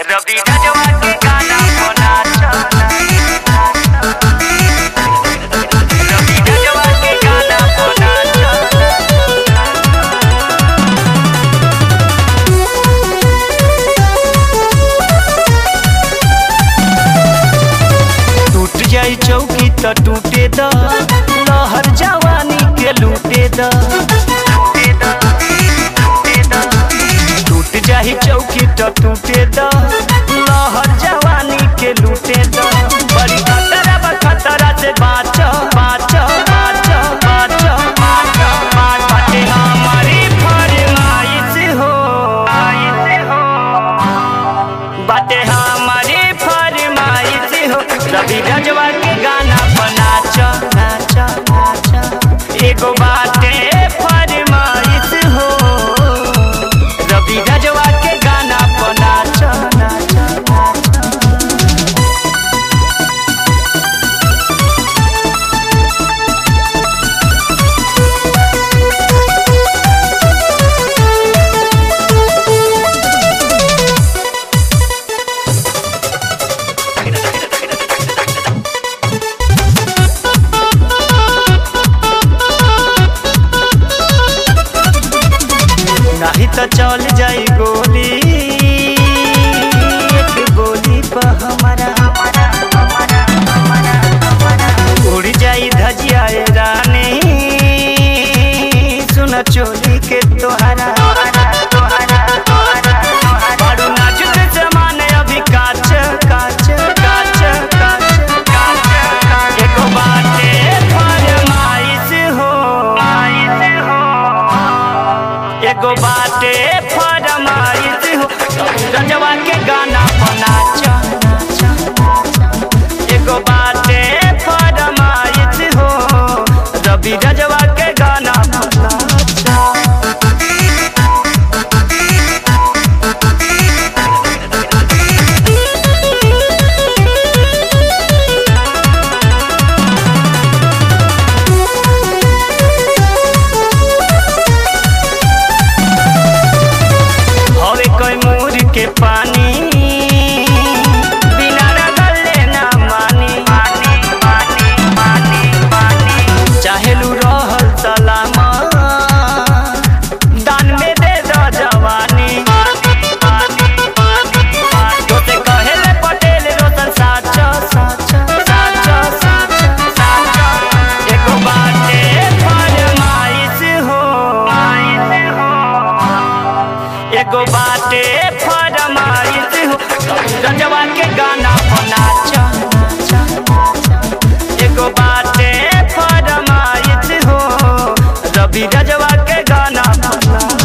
रवि रजवा के गाना बना चला रवि रजवा के गाना बना चला टूट जाई चौकी त टूटे द लहर जवानी के लूटे द टूट जाई चौकी त टूटे द लहर जवानी के लूटे द बड़ी खतरा बा खतरा से बाँच बाँच बाँच बाँच बाँच बाँच बाटे हमारी फरमाइश हो बाटे हमारी फरमाइश हो रवि रजवा के गाना बना नाच नाच एगो बाटे फरमाइश हो रवि रजवा के गाना बना नाच नाच नहीं तो चल जाई गोली एक गोली पर हमारा उड़ जाई धजिया ए रानी सुन चोली के तोहरा बड़ू नाजुक जमान अभी काच काच काच काच काच एगो बाटे फरमाइश हो एगो बाटे फरमाइश हो रजवा के गाना बना एगो बाटे फरमाइश हो रवि रजवा के गाना बना हवे कोई मोर के पानी बिना रगले ना मानी पानी पानी पानी पानी चाहेलू रहल सलामा दान में दे दो जवानी तोते कहेले पटेल रोशन साच साच साच साच साच एगो बाटे फरमाइश हो एगो बाटे फरमाइश हो रजवा के गाना बना एगो बाटे फरमाइश हो रवि रजवा के गाना बना